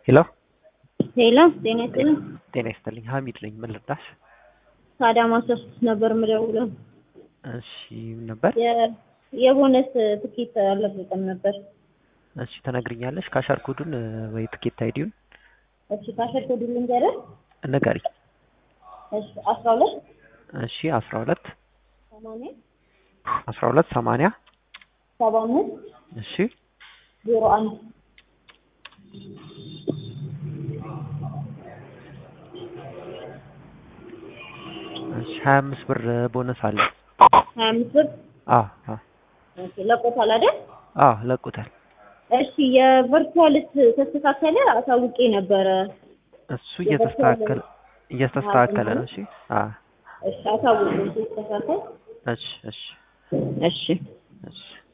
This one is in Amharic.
ሄሎ ሄሎ ጤና ይስጥልኝ። ጤና ይስጥልኝ። ሀሚድ ነኝ። ምን ልርዳሽ? ከአዳማ ሶስት ነበር የምደውለው። እሺ ምን ነበር? የ- የቦነስ ትኬት አልለቀቀም ነበር። እሺ ተነግሪኛለሽ? ካሻር ኮዱን እ፣ ወይ ትኬት አይዲውን እሺ ካሸር ኮዱ ልንገርህ። ንገሪ። እሺ አስራ ሁለት እሺ አስራ ሁለት ሰማንያ አስራ ሁለት ሰማንያ ሰባ አምስት እሺ ዜሮ አንድ እሺ ሀያ አምስት ብር ቦነስ አለ። ሀያ አምስት ብር አ አ ኦኬ፣ ለቆታል አይደል? አ ለቁታል። እሺ የቨርቹዋልስ ተስተካከለ? አሳውቄ ነበረ። እሱ እየተስተካከለ እየተስተካከለ ነው። እሺ አ እሺ አሳውቄ ተስተካከል። እሺ እሺ እሺ እሺ